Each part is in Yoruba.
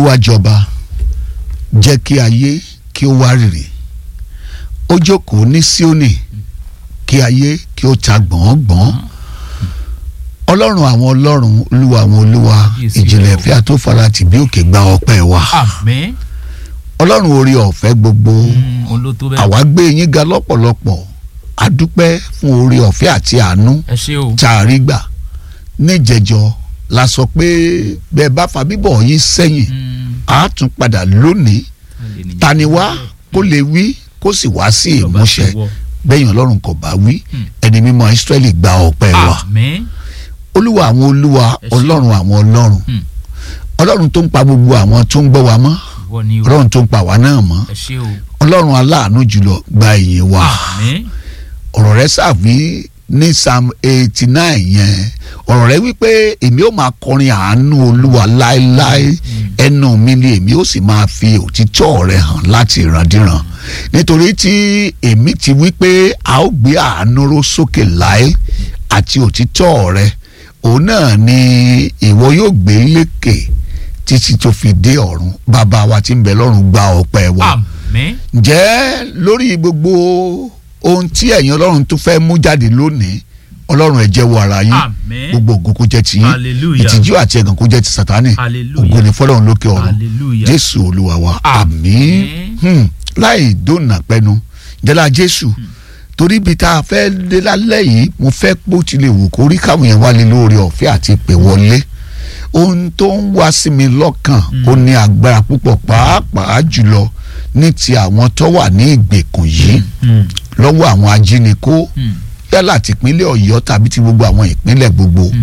olúwa jọba jẹ́ kí ayé kí ó wá rìrì ó jókòó ní Síónì kí ayé kí ó ta gbọ̀ngbọ̀n ọlọ́run àwọn ọlọ́run olúwa àwọn olúwa Kábíyèsí ìjìnlẹ̀ rẹ o. ìfẹ́ àtòfarati bí òkè gba ọpẹ́ wa àmín ọlọ́run orí ọ̀fẹ́ gbogbo Mm, òun ló tó bẹ́ẹ̀. àwa gbé yín ga lọ́pọ̀lọpọ̀ adúpẹ́ fún orí ọ̀fẹ́ àti àánú ẹ ṣé o. tá a rí gbà níjẹjọ la sọ pé bẹ́ẹ̀ bá fa bíbọ̀ yín sẹ́yìn Mm, a tún padà lónìí alẹ́ nìyẹn. ta ni wá kó lè wí kó sì wá sí Ìjọba ìmúṣẹ ti wọ. bẹ́yìn ọlọ́run kò bá wí Hmm. ẹni mímọ́ Ísírẹ́lì gba ọpẹ́ wa àmín olúwa àwọn olúwa Ẹ ṣé. ọlọ́run àwọn ọlọ́run Hmm. ọlọ́run tó ń pa gbogbo àwọn tó ń gbọ́ wa mọ́ ìwọ ni o. ọlọ́run tó ń pa wa náà mọ́ ẹ ṣé o. ọlọ́run aláàánú jùlọ gba ìyìn wa àmín ọ̀rọ̀ rẹ sàbí ní psalm eighty nine yẹn ọ̀rọ̀ rẹ wípé èmi ó máa kọrin àánú olúwa láéláé ẹnu mi ni èmi ó sì máa fi òtítọ́ rẹ hàn láti ìrandíran nítorí tí èmi ti wípé a ó gbé àánú ró sókè láé àti òtítọ́ rẹ òun náà ni ìwọ yóò gbé lékè títí tó fi dé ọ̀run bàbá wa tí ń bẹ lọ́run gba ọpẹ́ wa àmín ǹjẹ́ lórí gbogbo ohun tí ẹ̀yin ọlọ́run tó fẹ́ mú jáde lónìí ọlọ́run ẹ jẹ́wọ́ ara yín àmín gbogbo ògo kó jẹ́ tiyín Hallelujah. ìtìjú àti ẹ̀gàn kó jẹ́ ti sátánì Hallelujah. ògo ni fọlọ́run lókè ọ̀run hallelujah. jésù olúwa wa Àmín. àmín Hmm. láì dóònà pẹ́nu jẹ́lá jésù torí ibi tá a fẹ́ dé lálẹ́ yìí mo fẹ́ pé ó ti lè wù kó rí káwọn yẹn wálé lórí ọ̀fẹ́ àti ìpè wọlé ohun tó ń wá sí mi lọ́kàn ó ní agbára púpọ̀ pàápàá jùlọ ní ti àwọn tó wà ní ìgbèkùn yìí Mm, lọ́wọ́ àwọn ajínigbó mm, yálà tìpínlẹ̀ ọ̀yọ́ tàbí ti gbogbo àwọn ìpínlẹ̀ gbogbo mm.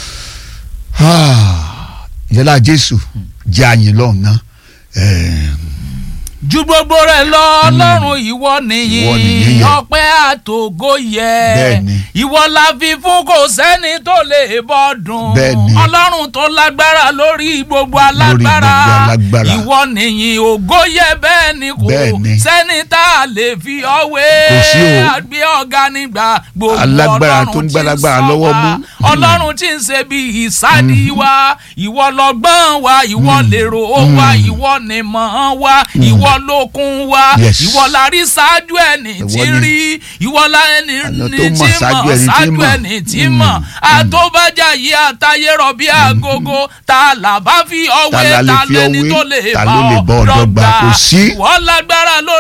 yálà jésù jẹ́ àyìn lọ́hùn náà ju gbogbo rẹ̀ lọ ọlọ́run ìwọ Ìwọ nìyí nìyí yẹ. ọpẹ́ àtògo yẹ Bẹ́ẹ̀ni. ìwọ la fi fún kò sẹ́ni tó lè bọ́ dùn Bẹ́ẹ̀ni. ọlọ́run tó lágbára lórí gbogbo alágbára gbogbo alágbára. ìwọ nìyí ògo yẹ bẹ́ẹ̀ ni kò Bẹ́ẹ̀ni. sẹ́ni tá a lè fi ọwé Kò sí o. àgbé ọ̀gá nígbà gbogbo Alágbára ọlọ́run tó ń tí gbálágbára sọ lọ́wọ́ wá. mú. ọlọ́run tí ń ṣe bí ìsádi wa ìwọ lọ́gbọ́n wa ìwọ lèrò wa ìwọ nìmọ̀ wa ìwọ lókun wa Yes. ìwọ la rí ṣáájú ẹni tí Ìwọ ni. rí ìwọ la ẹni Àlọ́ ní tó tí mọ̀ ṣáájú mọ̀ ẹni tí ṣáájú mọ̀. ẹni tí mọ̀ àtọ́bàjá yìí àtayé rọ̀bí àgógó ta là bá fi ọwé Ta la lè ta fi lẹni ọwé? tó lè Ta bá ló lè bá ọ ọ dọ́gba? dọ́gba Kò sí. ìwọ lágbára lórí